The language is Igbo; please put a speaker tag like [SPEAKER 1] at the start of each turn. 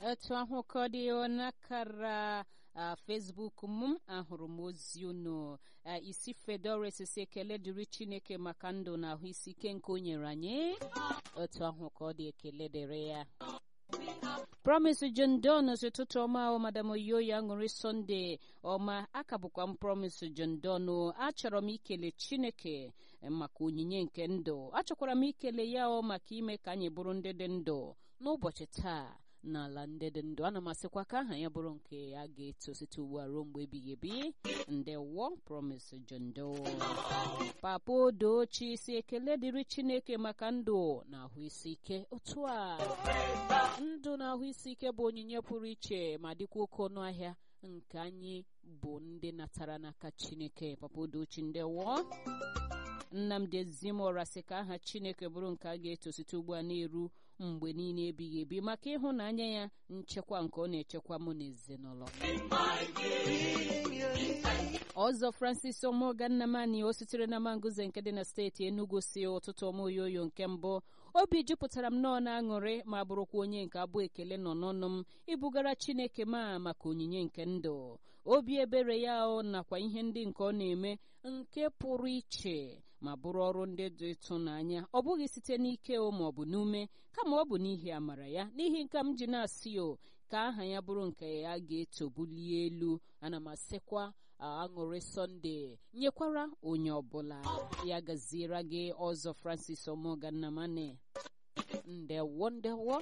[SPEAKER 1] otu ahụ ka ọ dị n'akara Facebook m ahụrụ m ozi unu isi Fedores si ekele dịrị Chineke maka ndụ na ahụ isi ike nke o nyere anyị otu ahụ ka ọ dị ekele dịrị ya Promise John Don si ụtụtụ ọma o madam Oyoya ṅụrị Sọnde ọma aka bụkwa m Promise John Don achọrọ m ikele Chineke maka onyinye nke ndụ achọkwara m ikele ya ọ maka ime ka anyị bụrụ ndị dị ndụ n'ụbọchị taa n'ala ndị dị ndụ ana m asịkwa ka aha ya bụrụ nke a ga-eto site ugbu a ruo mgbe ebighị ebi ndewo Promise John Don papa odochi si ekele dịrị Chineke maka ndụ na ahụ isi ike otu a ndụ na ahụ isi ike bụ onyinye pụrụ iche ma dịkwa oke ọnụ ahịa nke anyị bụ ndị natara n'aka Chineke papa odochi ndewo Nnamdi Ezimora sị ka aha Chineke bụrụ nke a ga-eto site ugbu a na-eru mgbe niile ebighị ebi maka ịhụnanya ya nchekwa nke ọ na-echekwa mụ na ezinụlọ ọzọ Francis Omoganamani o sitere na Manguze nke dị na steeti Enugu si ụtụtụ ọmoyoyo nke mbụ obi jupụtara m nọọ na aṅụrị ma bụrụkwa onye nke abụ ekele nọ n'ọnụ m ibugara Chineke ma maka onyinye nke ndụ obi ebere ya nakwa ihe ndị nke ọ na-eme nke pụrụ iche ma bụrụ ọrụ ndị dị ịtụnanya ọ bụghị site n'ike o ma ọ bụ n'ume kama ọ bụ n'ihi amara ya n'ihi nke m ji na-asị o ka aha ya bụrụ nke ya ga-eto bulie elu ana m asịkwa aṅụrị sọnde nyekwara onye ọbụla ya gaziere gị ọzọ Francis Omogannamani ndewo ndewo